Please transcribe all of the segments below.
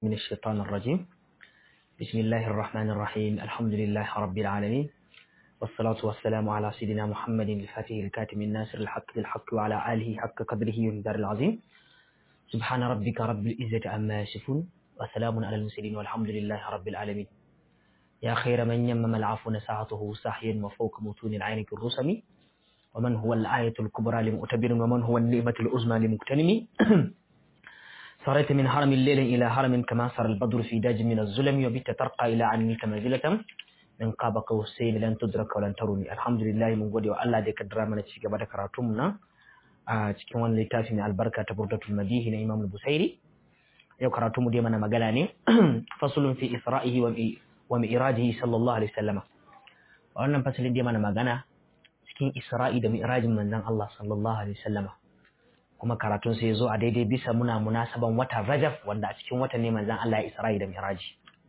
من الشيطان الرجيم بسم الله الرحمن الرحيم الحمد لله رب العالمين والصلاة والسلام على سيدنا محمد الفاتح الكاتم الناصر الحق بالحق وعلى آله حق قدره والدار العظيم سبحان ربك رب العزة عما يصفون وسلام على المرسلين والحمد لله رب العالمين يا خير من يمم العفو نساعته ساحيا وفوق متون العين كالرسم ومن هو الآية الكبرى لمؤتبر ومن هو النعمة العظمى لمغتنم صريت من هرم الليل إلى هرم كما سر البدر في داج من الظلم وبت ترقى إلى عنك منزلة من قاب قوسين لن تدرك ولن تروني الحمد لله من gode wa Allah da ya kaddara mana ci gaba da karatun mu na a cikin wannan littafi mai albarka ta Burdatul Madihi na Imam Busairi yau karatu mu dai mana magana ne fasulun fi isra'ihi wa mi'rajihi sallallahu alaihi wasallam wannan fasalin dai mana magana cikin Isra'i da mi'rajin manzon Allah sallallahu alaihi wasallam kuma karatun sai ya zo a daidai bisa muna munasaban watan Rajab wanda a cikin watan ne manzon Allah ya Isra'i da Mi'raji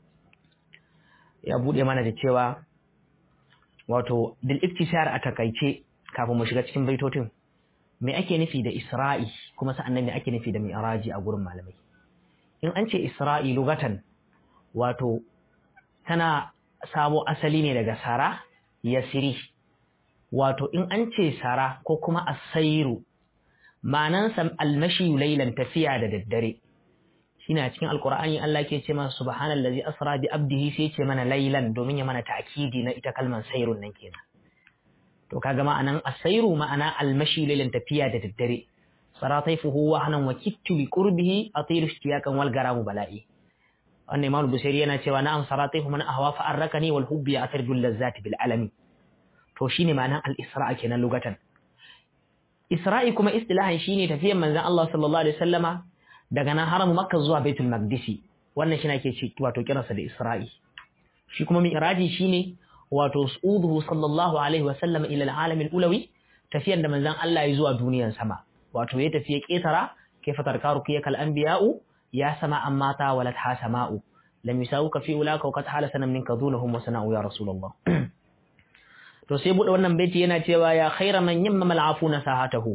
ya bude mana da cewa wato bil iktisar a takaice kafin mu shiga cikin baitotin me ake nufi da Isra'i kuma sa'annan me ake nufi da Mi'raji a gurin malamai in an ce Isra'i lugatan wato tana samo asali ne daga Sara Yasiri wato in an ce Sara ko kuma Asairu ma'anansa almashi lailan tafiya da daddare shine a cikin alqur'ani Allah ke ce mana subhanallazi asra bi abdihi sai ce mana lailan domin ya mana ta'kidi na ita kalman sairun nan kenan to kaga ma'anan asairu ma'ana almashi lailan tafiya da daddare sarataifuhu wa hanan wa kittu bi qurbihi atilu ishtiyakan wal garamu bala'i wannan imam busairi yana cewa na'am sarataifu man ahwa fa arrakani wal hubbi atarjul lazzati bil alami to shine ma'anan al isra kenan lugatan Isra'i kuma istilahan shine tafiyar manzon Allah sallallahu alaihi wasallama daga nan haramu Makka zuwa Baitul Maqdisi wannan shi nake ce wato kiransa da Isra'i shi kuma mi'raji shine wato su'uduhu sallallahu alaihi wasallam ila al-alam al-ulawi tafiyar da manzon Allah ya zuwa duniyar sama wato ya tafiye ketara kaifa tarkaru kiyakal anbiya'u ya sama amma ta walat ha sama'u lam yusawuka fi ulaka wa qad hala sanan minka dunahum wa sana'u ya rasulullah to sai bude wannan baiti yana cewa ya khaira man yamma mal'afuna sahatahu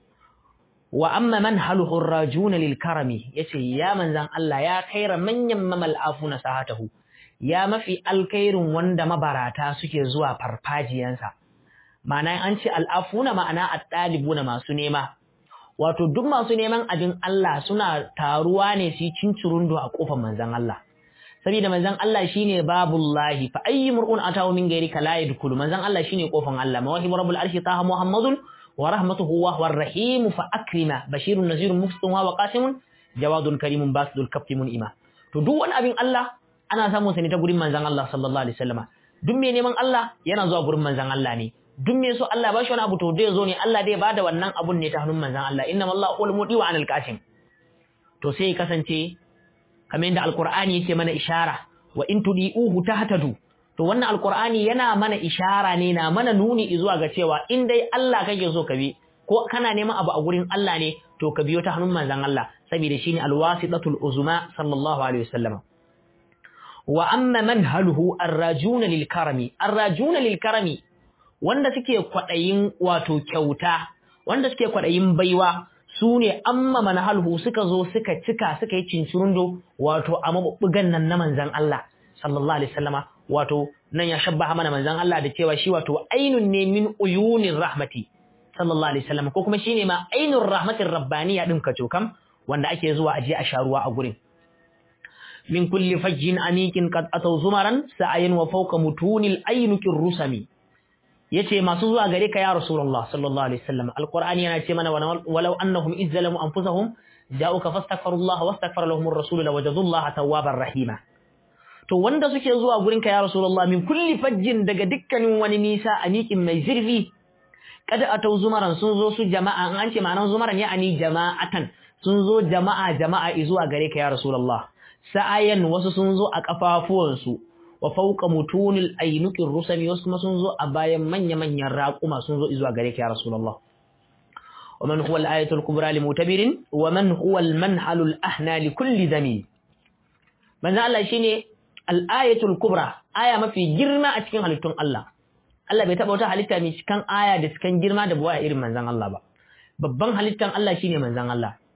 wa amma man haluhu rajun lil karami yace ya manzan Allah ya khaira man yamma mal'afuna sahatahu ya mafi alkhairun wanda mabarata suke zuwa farfajiyansa ma'ana an ce al'afuna ma'ana at-talibuna masu nema wato duk masu neman abin Allah suna taruwa ne su cincirundo a kofar manzan Allah saboda manzon Allah shine babullahi fa ayyi mur'un atahu min ghairi kala yadkhulu manzon Allah shine kofan Allah mawahib rabbul arshi taha muhammadun wa rahmatuhu wa huwa rahim fa akrima bashirun nazirun mufsitun wa qasimun jawadun karimun basidul kaftimun ima to duk wani abin Allah ana samun sa ne ta gurin manzon Allah sallallahu alaihi wasallama duk mai neman Allah yana zuwa gurin manzon Allah ne duk mai so Allah ba shi wani abu to dai zo ne Allah dai bada wannan abun ne ta hannun manzon Allah inna Allah huwal mudi wa anil qasim to sai kasance kamar yadda alkur'ani yake mana ishara wa in tudi'uhu tahtadu to wannan alkur'ani yana mana ishara ne na mana nuni zuwa ga cewa in dai Allah kake so ka bi ko kana neman abu a gurin Allah ne to ka biyo ta hannun manzon Allah saboda shine alwasitatul uzma sallallahu alaihi wasallam wa amma manhaluhu arrajuna lil karami arrajuna lil karami wanda suke kwadayin wato kyauta wanda suke kwadayin baiwa su ne amma manahalhu suka zo suka cika suka yi cincirundo wato a mabubbugan nan na manzan Allah sallallahu alaihi wasallama wato nan ya shabbaha mana manzan Allah da cewa shi wato ainun ne min uyunir rahmati sallallahu alaihi wasallama ko kuma shine ma ainur rahmatir rabbaniya din kaco kam wanda ake zuwa aje a sharuwa a gurin min kulli fajjin anikin qad ataw zumaran sa'ayin wa fawqa mutunil ainukir rusami yace masu zuwa gare ka ya rasulullah sallallahu alaihi wasallam alqur'ani yana ce mana walau annahum izzalamu anfusahum ja'uka fastaghfirullah wastaghfara lahum ar-rasul lawajadullaha tawwabar rahima to wanda suke zuwa gurin ka ya rasulullah min kulli fajjin daga dukkanin wani nisa aniqin mai zurfi kada atau zumaran sun zo su jama'a an ce ma'anan zumaran ya'ani jama'atan sun zo jama'a jama'a zuwa gare ka ya rasulullah sa'ayan wasu sun zo a kafafuwansu wa fauka mutunil ainukin rusami wasu kuma sun zo a bayan manya-manyan raƙuma sun zo izuwa gare ka ya Rasulullah. Wa man huwa al-ayatul kubra li mutabirin wa man huwa al-manhalul ahna li kulli dami. Manzo Allah shine al-ayatul kubra, aya mafi girma a cikin halittun Allah. Allah bai taba wata halitta mai cikan aya da cikan girma da buwaya irin manzon Allah ba. Babban halittan Allah shine manzon Allah.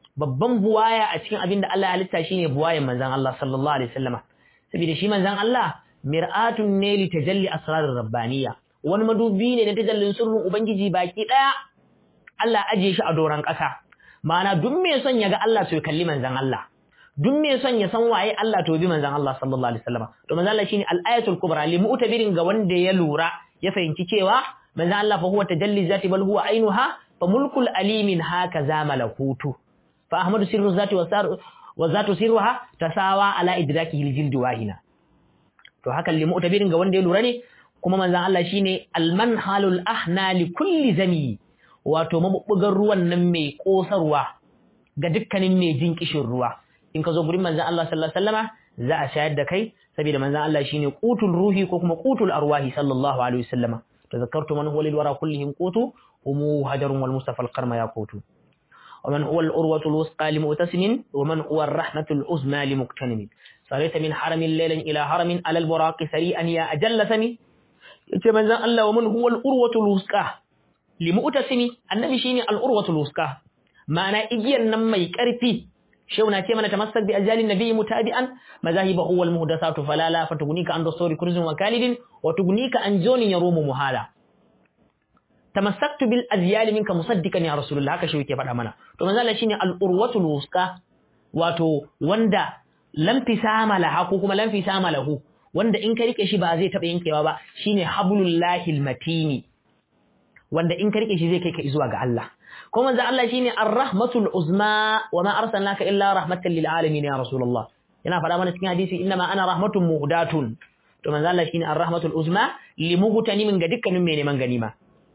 babban buwaya a cikin abin da Allah ya halitta shine buwayan manzon Allah sallallahu alaihi wasallama saboda shi manzon Allah mir'atun ne li tajalli asrarir rabbaniyya wani madubi ne na tajallin sirrin ubangiji baki daya Allah aje shi a doran ƙasa ma'ana duk mai son ya ga Allah to ya kalli manzon Allah duk mai son ya san waye Allah to bi manzon Allah sallallahu alaihi wasallama to manzon Allah shine al-ayatul kubra li mu'tabirin ga wanda ya lura ya fahimci cewa manzon Allah fa huwa tajalli zati bal huwa ainuha fa mulkul alimin haka za malakutu fa ahmadu sirru zati wa zatu sirruha tasawa ala idrakihi al-jild wahina to hakan li mu'tabirin ga wanda ya lura ne kuma manzon Allah shine al-manhalul ahna li kulli zami wato mabubbugan ruwan nan mai kosarwa ga dukkanin mai jin kishin ruwa in ka zo gurin manzon Allah sallallahu alaihi wasallama za a shayar da kai saboda manzon Allah shine qutul ruhi ko kuma qutul arwahi sallallahu alaihi wasallama tazakkartu man huwa lil wara kullihim qutu umu hajarun wal mustafa al qarma yaqutu ومن هو الأروة الوثقى لمؤتسم ومن هو الرحمة العظمى لمقتنم صليت من حرم ليلا إلى حرم على البراق سريعا يا أجل سمي yace manzon Allah wa man huwa al-urwatul wusqa li mu'tasimi annabi shine al-urwatul wusqa ma'ana igiyan nan mai karfi shauna ce mana tamassak bi ajalin nabiy mutabi'an mazahiba huwa al-muhdathatu falala fatugunika an dasuri kurzun wa kalidin wa tugunika an jonin yarumu muhala tamassaktu bil azyal minka musaddiqan ya rasulullah haka shi yake faɗa mana to manzon Allah shine al-urwatul wusqa wato wanda lam fisama laha ko kuma lam fisama lahu wanda in ka rike shi ba zai taɓa yankewa ba shine hablullahi matini wanda in ka rike shi zai kai ka zuwa ga Allah kuma manzo Allah shine ar-rahmatul uzma wa ma arsalnaka illa rahmatan lil alamin ya rasulullah yana faɗa mana cikin hadisi inna ma ana rahmatun muhdatun to manzo Allah shine ar-rahmatul uzma li muhtanimin ga dukkanin mai neman ganima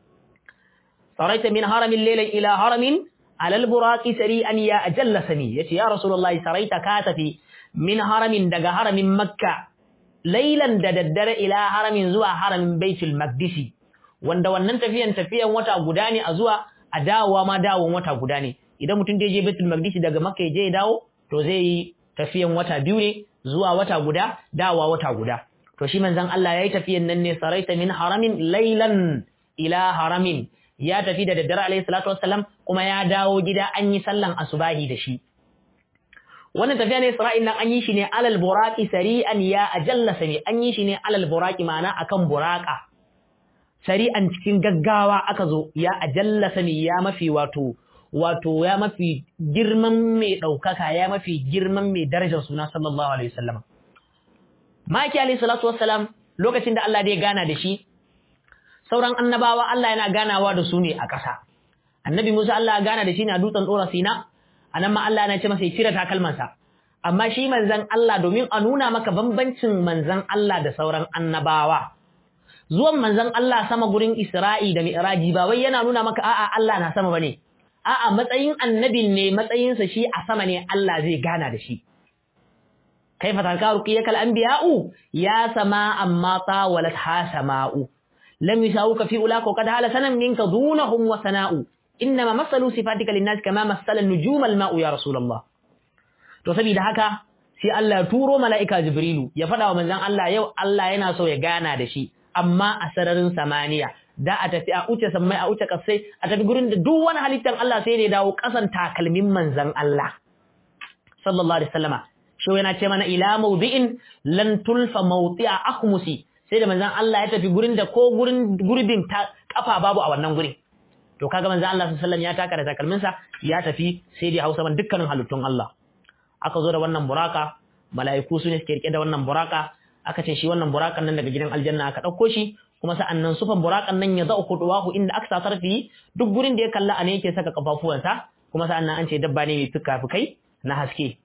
saraita min haramin laylan ila haramin ala al-buraqi sari'an ya ajalla sami yace ya rasulullah saraita ka tafi min haramin daga haramin makka lailan da daddare ila haramin zuwa haramin baitul maqdisi wanda wannan tafiyan tafiyan wata guda ne a zuwa a dawowa ma dawon wata guda ne idan mutum da je baitul maqdisi daga makka ya je ya dawo to zai yi tafiyan wata biyu ne zuwa wata guda dawowa wata guda to shi manzon Allah yayi tafiyan nan ne saraita min haramin lailan ila haramin ya tafi da daddare alayhi salatu wassalam kuma ya dawo gida an yi sallan asubahi da shi wannan tafiya ne Isra'il nan an yi shi ne alal buraqi sari'an ya ajalla sami an yi shi ne alal buraqi ma'ana akan buraqa sari'an cikin gaggawa aka zo ya ajalla sami ya mafi wato wato ya mafi girman mai daukaka ya mafi girman mai darajar suna sallallahu alaihi wasallam maki alaihi salatu wassalam lokacin da Allah ya gana da shi sauran annabawa Allah yana ganawa da su ne a ƙasa annabi Musa Allah ya gana da shi ne a dutsen Dora Sina anan ma Allah yana ce masa ya cire takalmansa amma shi manzon Allah domin a nuna maka bambancin manzon Allah da sauran annabawa zuwan manzon Allah sama gurin Isra'i da Mi'raji ba wai yana nuna maka a'a Allah na sama bane a'a matsayin annabin ne matsayinsa shi a sama ne Allah zai gana da shi kaifa takaru kiyakal anbiya'u ya sama amma tawalat ha sama'u lam yusawuka fi ulaka qad hala sanan minka dunahum wa sana'u innama masalu sifatika linnas kama masala nujum alma'u ya rasulullah to saboda haka sai Allah ya turo mala'ika jibrilu ya fada wa manzon Allah yau Allah yana so ya gana da shi amma a sararin samaniya da a tafi a uce sammai a uce kasai a tafi gurin da duk wani halittar Allah sai da ya dawo kasan takalmin manzon Allah sallallahu alaihi wasallama shi yana ce mana ila mawdi'in lan tulfa mawti'a akhmusi sai da manzon Allah ya tafi gurin da ko gurin gurbin kafa babu a wannan gurin to kaga manzo Allah sallallahu alaihi wasallam ya taka da takalminsa ya tafi sai dai Hausa ban dukkanin halittun Allah aka zo da wannan buraka mala'iku su ne suke rike da wannan buraka aka ce shi wannan burakan nan daga gidan aljanna aka dauko shi kuma sa'annan sufan burakan nan ya za'u kuduwahu inda aka sa tarfi duk gurin da ya kalla a ne yake saka kafafuwansa kuma sa'annan an ce dabba ne mai fuka-fukai na haske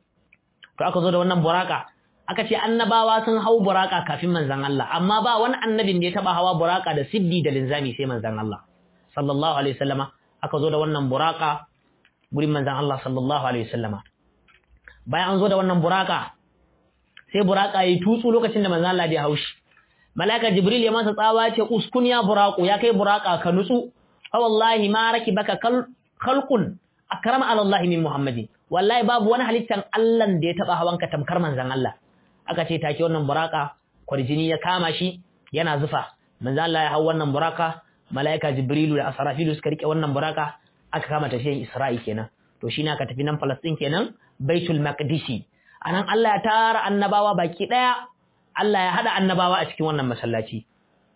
to aka zo da wannan buraka aka ce annabawa sun hau buraka kafin manzon Allah amma ba wani annabin da ya taba hawa buraka da siddi da linzami sai manzon Allah sallallahu alaihi wasallama aka zo da wannan buraka gurin manzon Allah sallallahu alaihi wasallama bayan an zo da wannan buraka sai buraka yayi tutsu lokacin da manzon Allah ya haushi malaika jibril ya masa tsawa ce uskun ya buraku ya kai buraka ka nutsu fa wallahi ma rakibaka khalqun akrama ala Allah min muhammadin wallahi babu wani halittan Allah da ya taba hawanka tamkar manzon Allah aka ce take wannan buraka kwarjini ya kama shi yana zufa manzon Allah ya hau wannan buraka malaika jibrilu da asrafilu suka rike wannan buraka aka kama tafiyan isra'i kenan to shi na ka tafi nan Falastin kenan Baitul Maqdisi anan Allah ya tara annabawa baki daya Allah ya hada annabawa a cikin wannan masallaci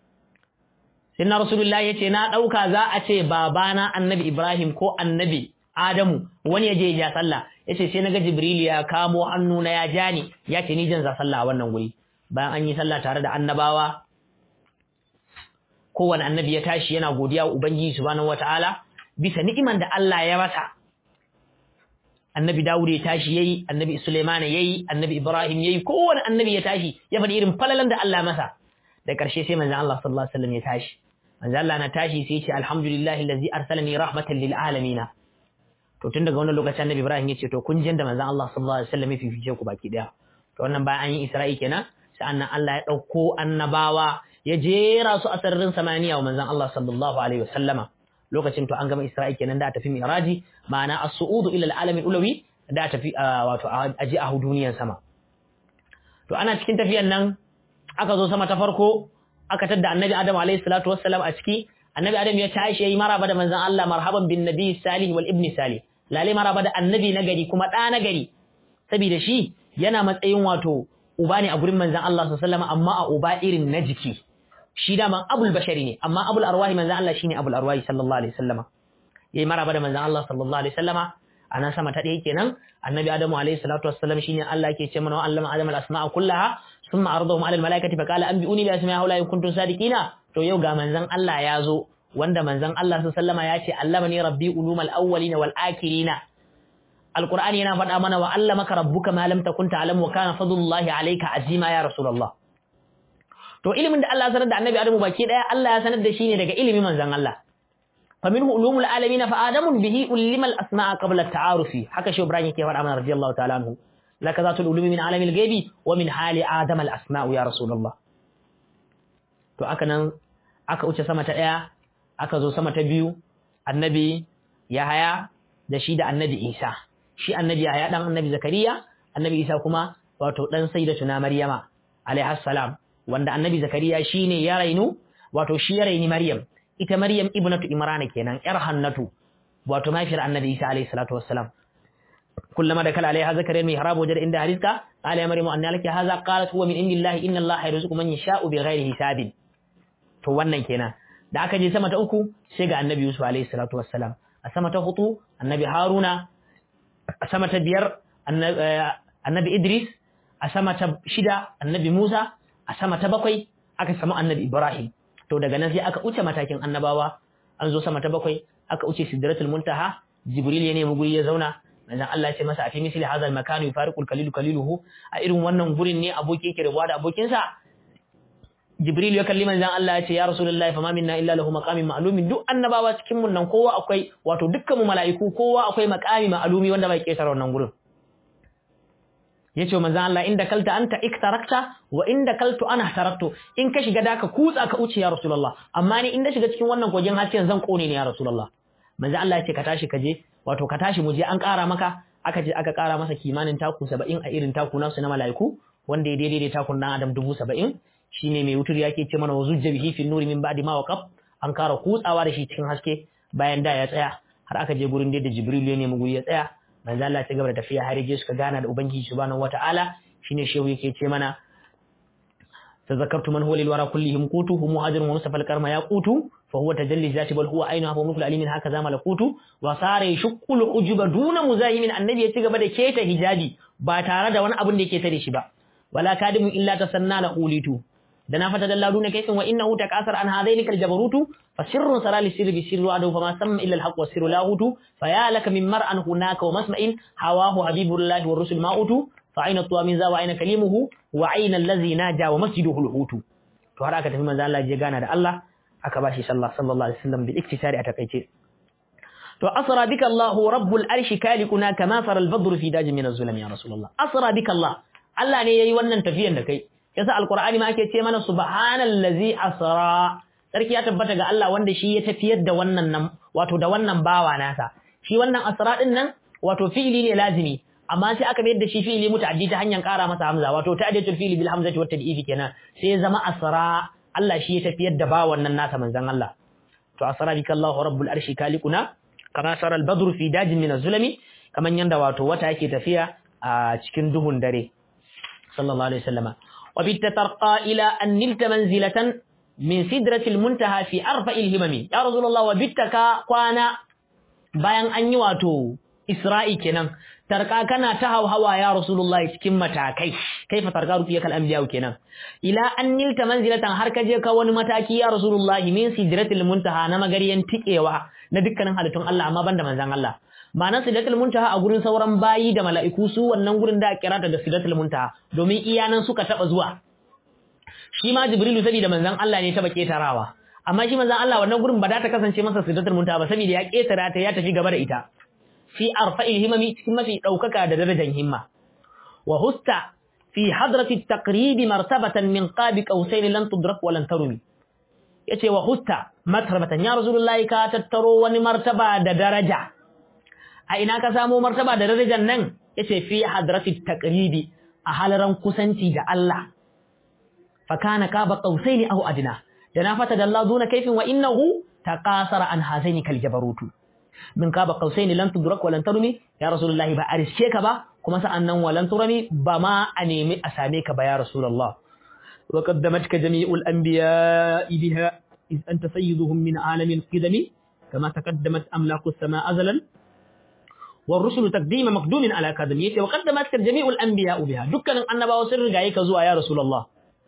Sinna Rasulullah yace na dauka za a ce babana Annabi Ibrahim ko Annabi Adamu wani ya je ya sallah yace sai naga Jibril ya kamo hannu na ya jani ya ce ni jan za sallah a wannan guri bayan an yi sallah tare da annabawa kowane annabi ya tashi yana godiya wa Ubangiji subhanahu wataala bisa ni'iman da Allah ya masa annabi Dawud ya tashi yayi annabi Sulaiman yayi annabi Ibrahim yayi kowane annabi ya tashi ya faɗi irin falalan da Allah masa da ƙarshe sai manzon Allah sallallahu alaihi wasallam ya tashi manzon Allah na tashi sai ya ce alhamdulillahi allazi arsalani rahmatan lil alamin to tun daga wannan lokacin annabi Ibrahim ya ce to kun jin da manzon Allah sallallahu alaihi wasallam ya fifice ku baki daya to wannan bayan an yi Isra'i kenan sa'annan Allah ya dauko annabawa ya jera su a sararin samaniya wa manzon Allah sallallahu alaihi wasallama lokacin to an gama Isra'i kenan da tafi Miraji ma'ana as-su'udu ila al-alam al-ulawi da tafi wato aji a duniyan sama to ana cikin tafiyan nan aka zo sama ta farko aka tadda annabi Adam alaihi salatu wassalam a ciki annabi Adam ya tashi yayi maraba da manzon Allah marhaban bin nabi salih wal ibn salih lale maraba da annabi na gari kuma da na gari saboda shi yana matsayin wato uba ne a gurin manzon Allah sallallahu alaihi wasallam amma a uba irin na jiki shi daman abul bashari ne amma abul arwahi manzan Allah shine abul arwahi sallallahu alaihi wasallama yayi maraba da manzan Allah sallallahu alaihi wasallama anan sama ta ɗaya kenan annabi adamu alaihi salatu wassalam shine Allah yake ce mana wa allama adama al-asma'a kullaha thumma aradahum ala al-malaikati fa qala anbi'uni bi asma'i haula in kuntum sadiqina to yau ga manzan Allah ya zo wanda manzan Allah sallallahu alaihi wasallama ya ce allamani rabbi ulumal awwalina wal akhirina alqur'ani yana faɗa mana wa allamaka rabbuka ma lam takun ta'lam wa kana fadlullahi alayka azima ya rasulullah to ilimin da Allah ya sanar da annabi Adamu baki daya Allah ya sanar da shi ne daga ilimin manzon Allah fa minhu ulumul alamin fa adamu bihi ulima al asma'a qabla at ta'arufi haka shi Ibrahim yake faɗa mana radiyallahu ta'ala anhu laka zatul ulumi min alamil ghaibi wa min hali adam al asma'u ya rasulullah to aka nan aka wuce sama ta daya aka zo sama ta biyu annabi Yahaya da shi da annabi Isa shi annabi Yahaya dan annabi Zakariya annabi Isa kuma wato dan sayyidatuna Maryama alaiha salam wanda annabi zakariya shine ya rainu wato shi ya raini maryam ita maryam ibnatu imrana kenan yar hannatu wato mafiyar annabi isa alayhi salatu wassalam kullama da kala alaiha zakariya mai harabu wajen inda hariska qala ya maryamu anna laki hadha qalat huwa min indillahi inna allaha yarzuqu man yasha'u bighairi hisabin to wannan kenan da aka je sama ta uku sai ga annabi yusuf alayhi salatu wassalam a sama ta hudu annabi haruna a sama ta biyar annabi idris a sama ta shida annabi musa a sama ta bakwai aka samu annabi Ibrahim to daga nan sai aka wuce matakin annabawa an zo sama ta bakwai aka wuce sidratul muntaha jibril ya nemi guri ya zauna manzon Allah ya ce masa a fi misli hadha al-makan yufariqul kalilu kaliluhu a irin wannan gurin ne aboki yake rabuwa da abokinsa jibril ya kalli manzon Allah ya ce ya rasulullahi fama minna illa lahu maqamin ma'lumin duk annabawa cikin mun nan kowa akwai wato dukkan mu mala'iku kowa akwai maqami ma'lumi wanda bai kesar wannan gurin yace manzon Allah inda kalta anta iktarakta wa inda kaltu ana taraktu in ka shiga daka kutsa ka uce ya rasulullah amma ni inda shiga cikin wannan kogin hasken zan kone ne ya rasulullah manzon Allah yace ka tashi ka je wato ka tashi mu je an ƙara maka aka je aka ƙara masa kimanin taku 70 a irin taku nasu na mala'iku wanda ya daidai da takun dan adam 70 shine mai wutur yake ce mana wazujja bihi fi nuri min ba'di ma waqaf an ƙara kutsawa da shi cikin haske bayan da ya tsaya har aka je gurin da Jibril ya nemi guri ya tsaya manzo Allah ya gaba da tafiya har je suka gana da ubangiji subhanahu wataala shine shehu yake ce mana تذكرت من هو للورى كلهم قوت هم مهاجر ومصطفى الكرم ياقوت فهو تجلي ذات بل هو عينها ومثل عليم هكذا ملكوت وصار يشق العجب دون مزاحم النبي ya ci gaba da keta hijabi ba tare da wani abin da yake tare shi ba wala kadimu illa tasanna la qulitu da na fata dalla duna kaisin wa innahu takasar an hadaini kal jabarutu fa sirrun sara li sirri bi sirri adu fa ma samma illa al haqq wa sirru lahutu fa ya laka min mar'an hunaka wa masma'in hawahu habibullahi wa rusul ma'utu fa aina tuwa min za wa aina kalimuhu wa aina allazi naja wa masjiduhu al-hutu to har aka tafi manzo Allah je gana da Allah aka bashi sallah sallallahu alaihi wasallam bil iktisari a takaice to asra bika Allah rabbul arshi kalikuna kama fara al-badr fi dajin min az-zulam ya rasulullah asra bika Allah Allah ne yayi wannan tafiyan da kai yasa alqur'ani ma ake ce mana subhanallazi asra sarki ya tabbata ga Allah wanda shi ya tafiyar da wannan nan wato da wannan bawa nasa shi wannan asra din nan wato fi'ili ne lazimi amma sai aka mayar da shi fi'ili muta'addi ta hanyar ƙara masa hamza wato ta'addatul fi'li bil hamzati wat tad'ifi kenan sai ya zama asra Allah shi ya tafiyar da bawan nan nasa manzon Allah to asra bika Allahu rabbul arshi kalikuna kama sara al badru fi dajin min az-zulami kamar yanda wato wata yake tafiya a cikin duhun dare sallallahu alaihi wasallama wa bitta tarqa ila an nilta manzilatan min sidratil muntaha fi arfa'il himami ya rasulullah wa bitta ka kwana bayan an yi wato isra'i kenan tarka kana ta hawa ya rasulullah cikin matakai kaifa tarka rufiya kal anbiya kenan ila an nilta manzilatan har ka je ka wani mataki ya rasulullah min sidratil muntaha na magariyan tikewa na dukkanin halittun Allah amma banda manzan Allah ma'anar sidratul muntaha a gurin sauran bayi da mala'iku su wannan gurin da kirata da sidratul muntaha domin iyanan suka taba zuwa shi ma jibrilu saboda manzan Allah ne taba ketarawa amma shi manzan Allah wannan gurin ba za ta kasance masa sidratul muntaha ba saboda ya ketara ta ya tafi gaba da ita fi arfa'il himami cikin mafi daukaka da darajar himma wa husta fi hadrati taqrib martabatan min qabi qausain lan tudrak wa lan tarumi yace wa husta martabatan ya rasulullahi ka tattaro wani martaba da daraja a ina ka samu martaba da darajar nan yace fi hadrati taqribi a halaran kusanci da Allah fa kana qaba qausaini aw adna da na fata da Allah duna kaifin wa innahu taqasara an hazaini kal jabarutu min qaba qausaini lan tudrak wa lan tarmi ya rasulullahi ba ariske ka ba kuma sa'annan wa lan turami ba ma a nemi a same ka ba ya rasulullah wa qaddamatka jami'ul anbiya'i biha إذ أنت سيدهم من عالم القدم كما تقدمت أملاك السماء أزلا والرسل تقديم مقدوم على كادميته وقدمت جميع الأنبياء بها دكنا أنبا وسر جايك زوا يا رسول الله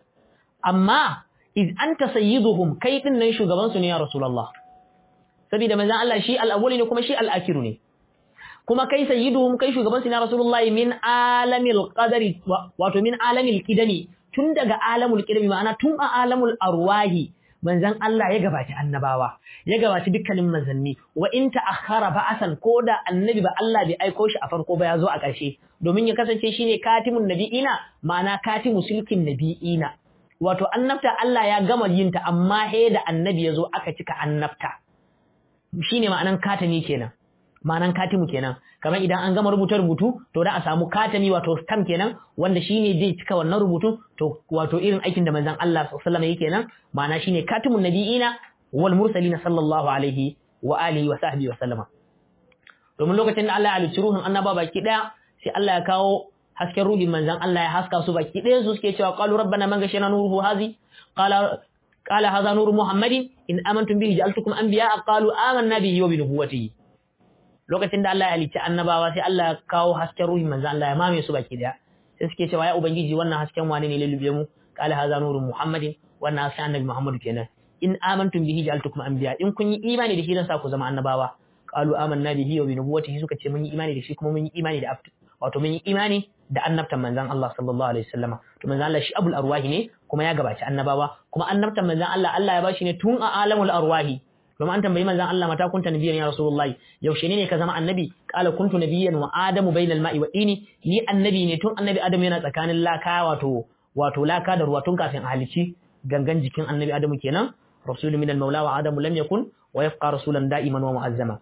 أما إذ أنت سيدهم كيف نيشو غبانسون يا رسول الله سبيل ماذا الله شيء الأول كما شيء الآخر kuma kai sayyiduhum kai shugaban na rasulullahi min alamil qadari wato min alamil qidami tun daga alamul qidami ma'ana tun a alamul arwahi manzan Allah ya gabaci annabawa ya gabaci dukkanin manzanni wa in ta'akhkhara ba'asan koda annabi ba Allah bai aiko shi a farko ba ya zo a ƙarshe domin ya kasance shine katimun nabi'ina ma'ana katimu silkin nabi'ina wato annabta Allah ya gama yin ta amma he da annabi ya zo aka cika annabta shine ma'anan katami kenan ma'anan katimu kenan kamar idan an gama rubuta rubutu to da a samu katami wato stamp kenan wanda shine zai cika wannan rubutu to wato irin aikin da manzon Allah sallallahu alaihi wasallam yake nan ma'ana shine katimun nabiyina wal mursalina sallallahu alaihi wa alihi wa sahbihi wa sallama domin lokacin da Allah ya halicci ruhin annaba baki daya sai Allah ya kawo hasken ruhin manzon Allah ya haska su baki daya su suke cewa qalu rabbana man gashana nuruhu hazi qala qala hadha nuru muhammadin in amantum bihi ja'altukum anbiya'a qalu amanna bihi wa bi nubuwwatihi lokacin da Allah ya halicci annabawa sai Allah ya kawo hasken ruhin manzo Allah ya mame su baki daya sai suke cewa ya ubangiji wannan hasken wane ne lulube mu qala hadha nuru muhammadin wannan hasken annabi muhammadu kenan in amantum bihi ja'altukum anbiya in kun yi imani da shi dan sa ku zama annabawa qalu amanna bihi wa bi nubuwwatihi suka ce mun yi imani da shi kuma mun yi imani da wato mun yi imani da annabtan manzon Allah sallallahu alaihi wasallama to manzon Allah shi abul arwahi ne kuma ya gabaci annabawa kuma annabtan manzon Allah Allah ya bashi ne tun a alamul arwahi kuma an tambayi manzon Allah mata kunta nabiyyan ya rasulullahi yaushe ne ka zama annabi qala kuntu nabiyyan wa adamu bainal ma'i wa dini ni annabi ne tun annabi adamu yana tsakanin laka wato wato laka da ruwa tun kafin a halici gangan jikin annabi adamu kenan rasulun minal maula wa adamu lam yakun wa yabqa rasulan da'iman wa mu'azzama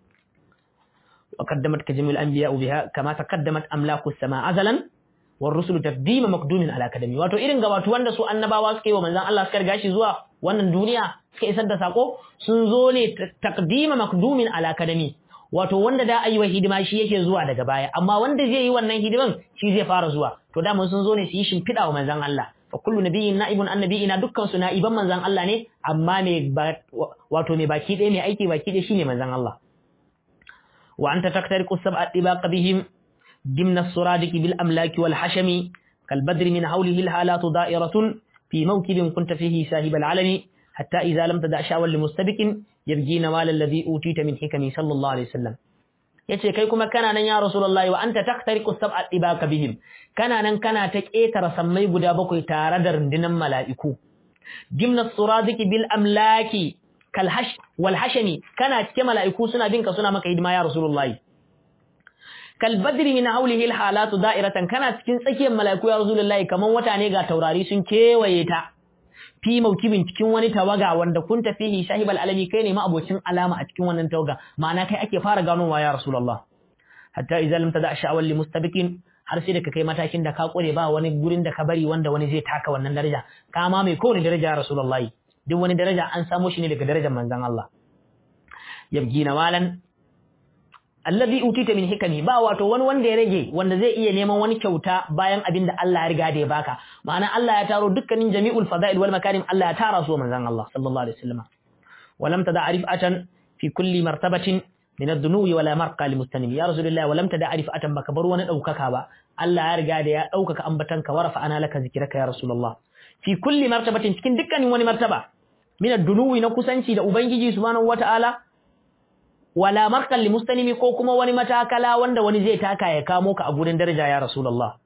وقدمت كجميع الأنبياء بها كما تقدمت أملاك السماء أزلا والرسل تقديم مقدوم على كدمي wato irin gabatu wanda su annabawa suka yi wa manzon Allah suka riga shi zuwa wannan duniya suka isar da sako sun zo ne taqdima maqdumin ala kadami wato wanda da ayi wa hidima shi yake zuwa daga baya amma wanda zai yi wannan hidiman shi zai fara zuwa to da mun sun zo ne su yi shimfiɗa wa manzon Allah fa kullu nabiyyin na'ibun annabiyina dukkan su na'iban manzon Allah ne amma me wato me baki ɗaya me aiki baki ɗaya shine manzon Allah وأنت تخترق السبع الطباق بهم ضمن السرادق بالأملاك والحشم كالبدر من حوله الحالات دائرة في موكب كنت فيه ساهب العلم حتى إذا لم تدع شاوا لمستبك يبجي نوال الذي أوتيت من حكمي صلى الله عليه وسلم yace kai kuma kana nan ya rasulullahi wa anta taqtariqu sab'a tibaka bihim kana nan kana ta ketara sammai guda bakwai tare da rundunan mala'iku dimna suradiki bil amlaki kalhash wal hashami kana cike mala'iku suna binka suna maka hidima ya rasulullahi kal badri min hawlihi al halatu da'iratan kana cikin tsakiyar mala'iku ya rasulullahi kaman wata ne ga taurari sun kewaye ta fi maukibin cikin wani tawaga wanda kun tafihi shahibal alami kai ne ma abocin alama a cikin wannan tawaga ma'ana kai ake fara ganowa ya rasulullah hatta idza lam tada sha'awal li mustabiqin har sai da ka kai matakin da ka kure ba wani gurin da ka bari wanda wani zai taka wannan daraja ka ma mai kowane daraja ya rasulullahi duk wani daraja an samo shi ne daga darajar manzon Allah yabgi nawalan allazi utita min hikami ba wato wani wanda ya rage wanda zai iya neman wani kyauta bayan abin da Allah ya riga da ya baka ma'ana Allah ya taro dukkanin jami'ul fada'il wal makarim Allah ya tara su manzon Allah sallallahu alaihi wasallam walam tada arifatan fi kulli martabatin min ad-dunuwi wala marqa li mustanim ya rasulullah walam tada arifatan baka bar wani daukaka ba Allah ya riga da ya daukaka ambatanka warafa ana laka zikraka ya rasulullah fi kulli martabatin cikin dukkanin wani martaba min ad-dunuwi na kusanci da ubangiji subhanahu wata'ala wala markan li mustalimi ko kuma wani matakala wanda wani zai taka ya kamo ka a gurin daraja ya rasulullah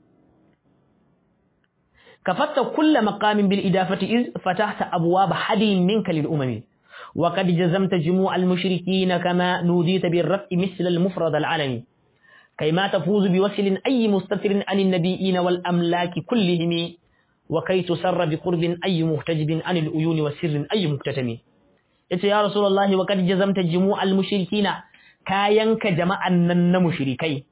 kafatta kulla maqamin bil idafati iz fatahta abwab hadin minka lil umami wa qad jazamta jumu' al mushrikeen kama nudita bir raf'i misl al mufrad al alami kayma tafuzu bi wasl ay mustatirin an an nabiyyin wal amlaki kullihim wa kay tusarra bi qurbin ay muhtajibin an al uyun wa sirrin ay muktatami yace ya rasulullahi wa kad jazamta jumu'al mushrikina kayanka jama'an nan na mushrikai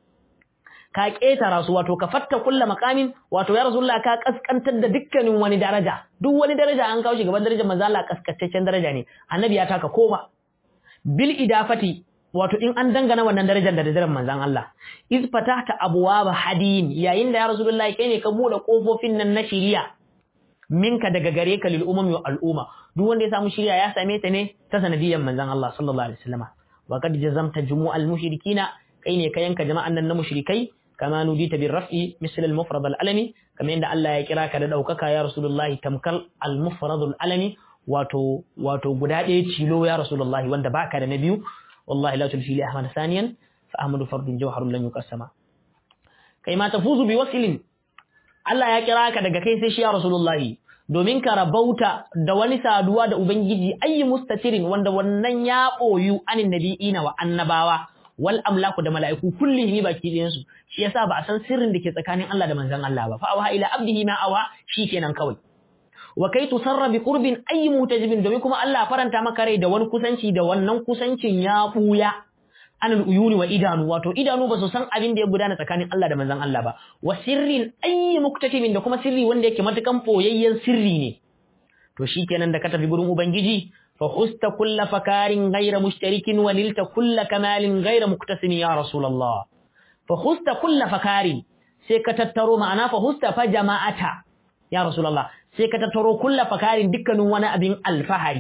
ka ketara su wato ka fatta kullu maqamin wato ya rasulullahi ka kaskantar da dukkanin wani daraja duk wani daraja an kawo shi gaban darajar manzo Allah kaskantaccen daraja ne annabi ya taka koma bil idafati wato in an dangana wannan darajar da darajar manzon Allah iz fatahta abwaba hadin yayin da ya rasulullahi kai ne ka bude kofofin nan na shiriya minka daga gare ka lil umami wa al'umma duk wanda ya samu shirya ya same ta ne ta sanadiyyar manzon Allah sallallahu alaihi wasallam wa qad jazamta jumu'al mushrikina kai ne ka yanka jama'an nan na mushrikai kama nudita bir raf'i misl al mufrad al alami kamar yadda Allah ya kira ka da daukaka ya rasulullah tamkal al mufrad al alami wato wato guda ɗaya cilo ya rasulullah wanda baka da na biyu wallahi la tulfi li ahmad saniyan fa ahmadu fardun jawharun lan yuqassama kai ma tafuzu bi wasilin Allah ya kira ka daga kai sai shi ya Rasulullahi domin ka rabauta da wani saduwa da Ubangiji ayi mustatirin wanda wannan ya boyu anin nabi'ina wa annabawa wal amlaku da mala'iku kullihi baki ɗayan su shi yasa ba a san sirrin da ke tsakanin Allah da manzon Allah ba fa awa ila abdihi ma awa shikenan kawai wa kai tusarra bi qurbin ayi mutajibin domin kuma Allah faranta maka rai da wani kusanci da wannan kusancin ya buya anil uyuni wa idanu wato idanu ba su san abin da ya gudana tsakanin Allah da manzon Allah ba wa sirrin ayyi muktatimin da kuma sirri wanda yake matukan boyayyen sirri ne to shikenan da ka tafi gurin ubangiji fa husta kulla fakarin ghayra mushtarikin wa nilta kulla kamalin ghayra muktasim ya rasulullah fa husta kulla fakarin sai ka tattaro ma'ana fa husta fa jama'ata ya rasulullah sai ka tattaro kulla fakarin dukkanin wani abin alfahari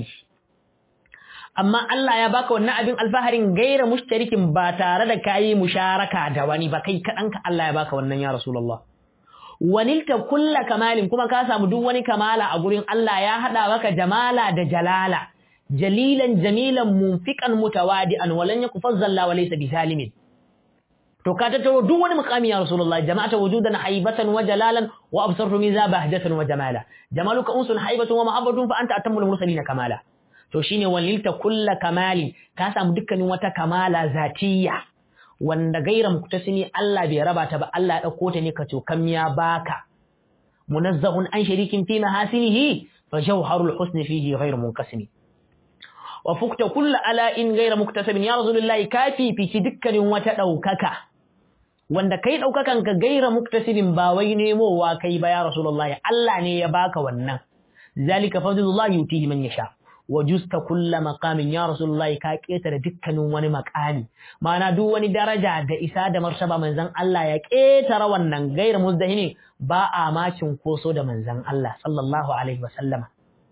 amma Allah ya baka wannan abin alfaharin gaira mushtarikin ba tare da kayi musharaka da wani ba kai kaɗanka Allah ya baka wannan ya Rasulullah. Wanilta kulla kamalin kuma ka samu duk wani kamala a gurin Allah ya haɗa maka jamala da jalala, jalilan jamilan munfiƙan mutawadi'an walan yaku fazzalla wa laysa bisalimin. To ka tattaro duk wani muqami ya Rasulullah jama'ata wujudan haibatan wa jalalan wa absartu miza bahjatan wa jamala. Jamaluka unsun haibatun wa mahabbatun fa anta atammul mursalin kamala. to shine walilta kulla kamalin ka samu dukkanin wata kamala zatiyya wanda gaira muktasimi Allah bai raba ta ba Allah ya dauko ta ne ka cokam ya baka munazzahun an sharikin fi mahasinihi fa jawharul husni fihi ghairu munqasimi wa fukta kulla ala in gaira muktasibin ya rasulullahi kafi fici dukkanin wata daukaka wanda kai daukakan ka gaira muktasibin ba wai nemowa kai ba ya rasulullahi Allah ne ya baka wannan zalika fadlullahi yutihi man yasha wajusta kulla maqamin ya rasulullahi ka ketare dukkanin wani maqami ma'ana duk wani daraja da isa da martaba manzon Allah ya ketara wannan gairu muzdahimi ba a macin koso da manzon Allah sallallahu alaihi wasallama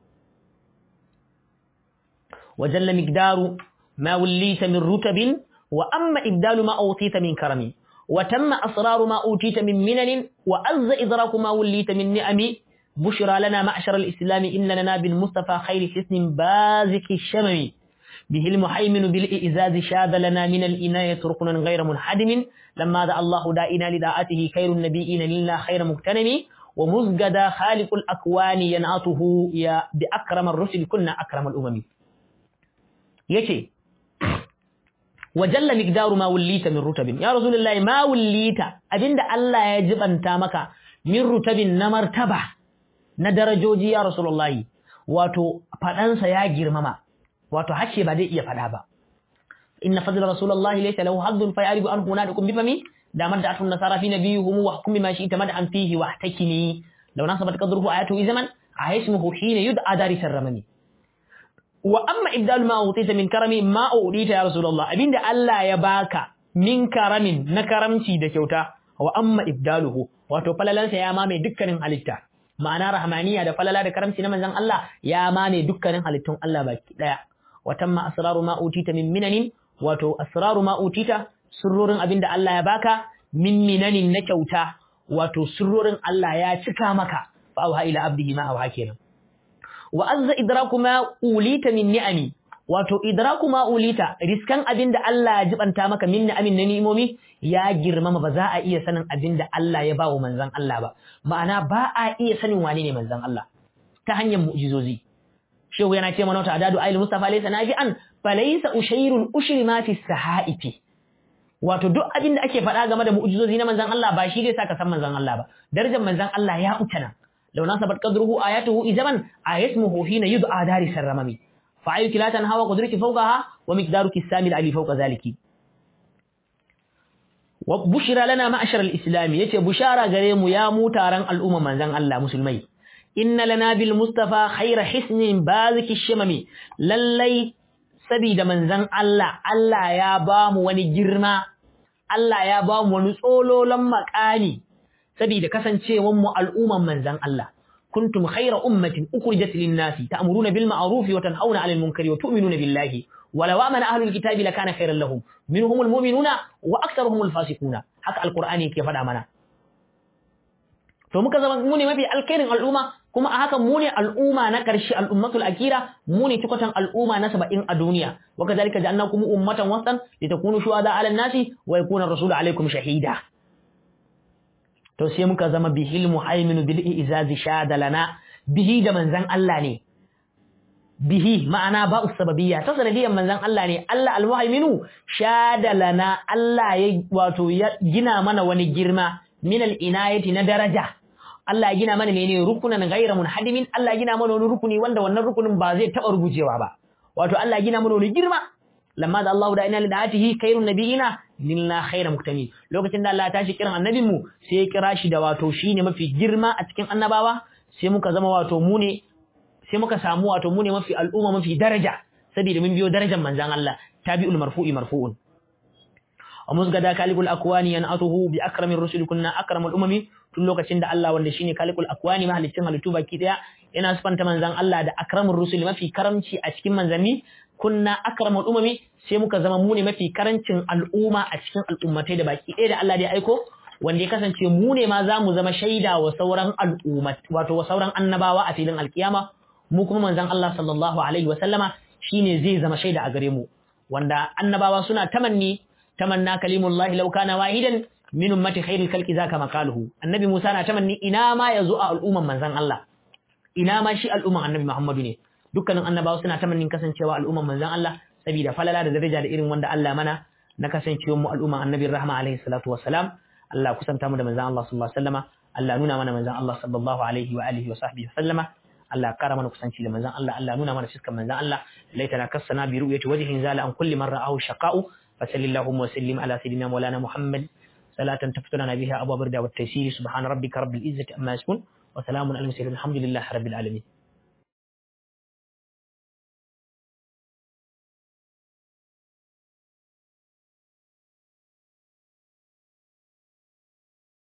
wajalla miqdaru ma wallita min rutabin wa amma ibdalu ma awtita min karami wa tamma asraru ma utita min minanin wa azza idraku ma wallita min ni'ami بشرى لنا معشر الإسلام إن لنا بالمصطفى خير حسن بازك الشمم به المحيمن بالإئزاز شاب لنا من الإناية ركنا غير منحدم لما دعا الله دائنا لداعته خير النبيين لنا خير مغتنم ومزجد خالق الأكوان ينعته يا بأكرم الرسل كنا أكرم الأمم يشي وجل مقدار ما وليت من رتب يا رسول الله ما وليت أبين الله يجب أن تامك من رتب نمرتبه na darajoji ya Rasulullahi wato faɗansa ya girmama wato hace ba zai iya faɗa ba inna fadla Rasulullahi laysa lahu haddun fa yaribu an huna da kun bifami da madda atun nasara fi nabiyihum wa hukmi ma shi tamad an fihi wa takini law nasabat qadruhu ayatu zaman ahismuhu hina yud'a dari sarramani wa amma ibdalu ma utita min karami ma udita ya rasulullah abinda Allah ya baka min karamin na karamci da kyauta wa amma ibdaluhu wato falalansa ya mame dukkanin halitta ma'ana rahmaniya da falala da karamci na manzon Allah ya mame dukkanin halittun Allah baki daya wa tamma asraru ma utita min minanin wato asraru ma utita sirrorin abinda Allah ya baka min minanin na kyauta wato sirrorin Allah ya cika maka fa auha ila abdihi ma auha kenan wa azza idraku ma ulita min ni'ami wato idraku ma ulita riskan abinda Allah ya jibanta maka min ni'amin na ni'imomi ya girmama ba za a iya sanin abinda Allah ya bawa manzon Allah ba ma'ana ba a iya sanin wane ne manzon Allah ta hanyar mu'jizozi shehu yana ce mana wata adadu ayil mustafa laysa nafi'an falaysa ushayrul ushri ma fi sahaifi wato duk abinda ake faɗa game da mu'jizozi na manzon Allah ba shi zai saka san manzon Allah ba darajar manzon Allah ya utana لو ناسبت قدره آياته إذا آيسمه حين يدعى دارس الرمم فعيك لا تنهى وقدرك فوقها ومقدارك السامي العلي فوق ذلك وبشرى لنا معشر الإسلام يتي بشارة غريم يا موتارا الأمم من زن الله مسلمي إن لنا بالمصطفى خير حسن بازك الشمم للي سبيد من زن الله الله يا بام ونجرما الله يا بام ونسولو لما كاني saboda kasancewan mu al'umman manzan Allah kuntum khayra ummatin ukhrijat lin-nasi ta'muruna bil ma'ruf wa tanhauna 'anil munkari wa tu'minuna billahi wa law amana ahlul kitabi lakana khayran lahum minhumul mu'minuna wa aktharuhumul fasiquna haka alqur'ani yake faɗa mana to muka zama mu ne mafi alkhairin al'umma kuma a haka mu ne al'umma na ƙarshe al'ummatul akira mu ne tukwatan al'umma na saba'in a duniya wa kazalika ja'alnakum ummatan wasatan litakunu shuhada 'alan nasi wa yakuna ar-rasulu 'alaykum shahida to sai muka zama bihil muhaiminu bil izazi shada lana bihi da manzan Allah ne bihi ma'ana ba usbabiyya ta sanadiyan manzan Allah ne Allah almuhaiminu shada lana Allah ya wato ya gina mana wani girma min al inayati na daraja Allah ya gina mana menene rukunan ghayra munhadimin Allah ya gina mana wani rukuni wanda wannan rukunin ba zai taɓa rugujewa ba wato Allah ya gina mana wani girma lamma da Allah da ina lidatihi khairun nabiyina lillah khayra muktami lokacin da Allah ya tashi kiran annabin mu sai ya kira shi da wato shine mafi girma a cikin annabawa sai muka zama wato mu ne sai muka samu wato mu ne mafi al'umma mafi daraja saboda mun biyo darajar manzon Allah tabi'ul marfu'i marfu'un ومزغدا كالق الاكوان ينعته باكرم الرسل كنا اكرم الامم tun lokacin da Allah wanda shine kalikul akwani mahalicin halittu baki daya yana sifanta manzan Allah da akramur rusul mafi karamci a cikin manzanni kunna akramul umami sai muka zama mu ne mafi karancin al'umma a cikin al'ummatai da baki ɗaya da Allah da ya aiko wanda ya kasance mu ne ma za mu zama shaida wa sauran al'umma wato wa sauran annabawa a filin alkiyama mu kuma manzan Allah sallallahu alaihi wa sallama shine zai zama shaida a gare mu wanda annabawa suna tamanni tamanna kalimullahi law kana wahidan min ummati khairil khalqi zaka makaluhu annabi Musa na tamanni ina ma yazo a al'umman manzan Allah ina ma shi al'umman annabi Muhammadu ne dukkanin annabawa suna tamannin kasancewa al'umman manzan Allah saboda falala da daraja da irin wanda Allah mana na kasancewar mu al'umman annabi rahma alaihi salatu wassalam Allah kusanta mu da manzan Allah sallallahu alaihi wasallama Allah nuna mana manzan Allah sallallahu alaihi wa alihi wa sahbihi wasallama Allah kara mana kusanci da manzan Allah Allah nuna mana fiskan manzan Allah laitana kassana bi ru'yati wajhin zala an kulli man ra'ahu shaqa'u fa sallallahu wa sallim ala sayyidina maulana Muhammad صلاة تفتنا بها أبواب الرضا والتيسير سبحان ربك رب العزة أما يصفون وسلام على المرسلين الحمد لله رب العالمين